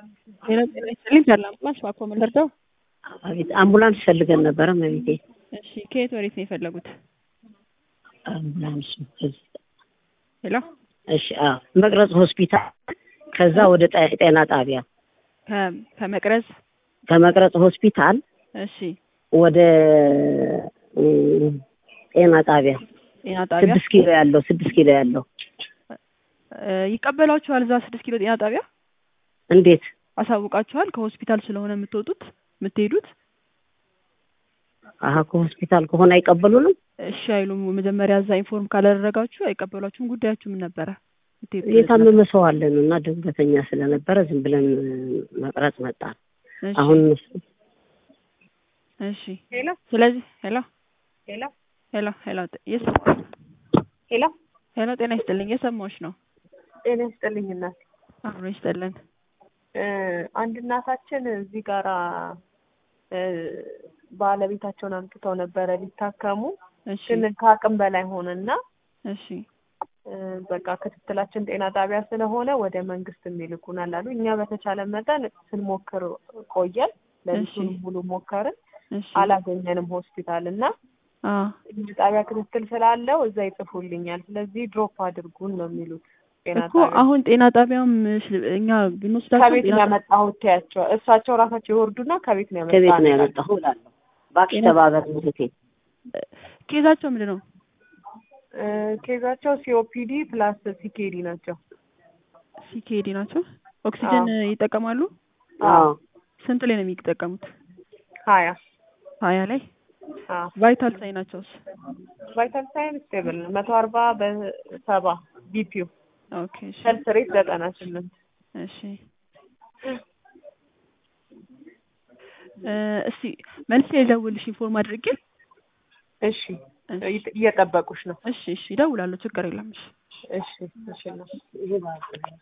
ጤና ጤና ይስጥልኝ ተድላ አምቡላንስ እባክዎ ምን ልርዳው? አቤት አምቡላንስ ፈልገን ነበረ እመቤቴ። እሺ ከየት ወዴት ነው የፈለጉት? አምቡላንስ ሄሎ እሺ አዎ መቅረጽ ሆስፒታል ከዛ ወደ ጤ- ጤና ጣቢያ ከ- ከመቅረዝ ከመቅረጽ ሆስፒታል እሺ ወደ እም፣ ጤና ጣቢያ ጤና ጣቢያ ስድስት ኪሎ ያለው ስድስት ኪሎ ያለው እ፣ ይቀበሏችኋል? እዛ ስድስት ኪሎ ጤና ጣቢያ እንዴት አሳውቃችኋል? ከሆስፒታል ስለሆነ የምትወጡት የምትሄዱት አሀ ከሆስፒታል ከሆነ አይቀበሉንም እሺ አይሉም። መጀመሪያ እዛ ኢንፎርም ካላደረጋችሁ አይቀበሏችሁም። ጉዳያችሁ ምን ነበረ? የምትሄዱት የታመመ ሰው አለን እና ድንገተኛ ስለነበረ ዝም ብለን መቅረጽ መጣን እሺ፣ አሁን እሺ። ሄሎ ስለዚህ ሄሎ ሄሎ ሄሎ ሄሎ የስ ሄሎ ሄሎ ጤና ይስጥልኝ የሰማሁሽ ነው። ጤና ይስጥልኝ እናት። አብሮ ይስጥልን። እ፣ አንድ እናታችን እዚህ ጋራ እ፣ ባለቤታቸውን አምጥተው ነበረ ሊታከሙ እሺ ግን ከአቅም በላይ ሆነና እሺ እ፣ በቃ ክትትላችን ጤና ጣቢያ ስለሆነ ወደ መንግስት የሚልኩናል አሉ። እኛ በተቻለ መጠን ስንሞክር ቆየን። ለሊቱን እሺ። ሙሉ ሞከርን፣ እሺ አላገኘንም ሆስፒታል እና አ ጤና ጣቢያ ክትትል ስላለው እዛ ይጽፉልኛል። ስለዚህ ድሮፕ አድርጉን ነው የሚሉት ጤና እኮ ጣቢያ አሁን ጤና ጣቢያም እሺ፣ እኛ ብንወስዳቸው ከቤት ጤና ነው ያመጣሁት ያቸው እሳቸው ራሳቸው ይወርዱና ከቤት ነው ያመጣሁት ከቤት ነው ያመጣሁ እላለሁ። እባክሽ ጤና- ተባበር እህቴ። ኬዛቸው ምንድን ነው? እ፣ ኬዛቸው ሲኦፒዲ ፕላስ ሲኬዲ ናቸው። ሲኬዲ ናቸው። ኦክሲጅን ይጠቀማሉ? አዎ ስንት ላይ ነው የሚጠቀሙት? ሀያ ሀያ ላይ አዎ ቫይታል ሳይ ናቸውስ? ቫይታል ሳይን ስቴብል ነው መቶ አርባ በሰባ ቢፒው ኦኬ እሺ ሄልት ሬት ዘጠና ስምንት እሺ እ፣ እስቲ መልስ የደውልሽ ኢንፎርም አድርጌ እሺ እየጠበቁሽ ነው እሺ እሺ እደውላለሁ ችግር የለም እሺ እሺ እሺ ነው ይሄ ማለት ነው።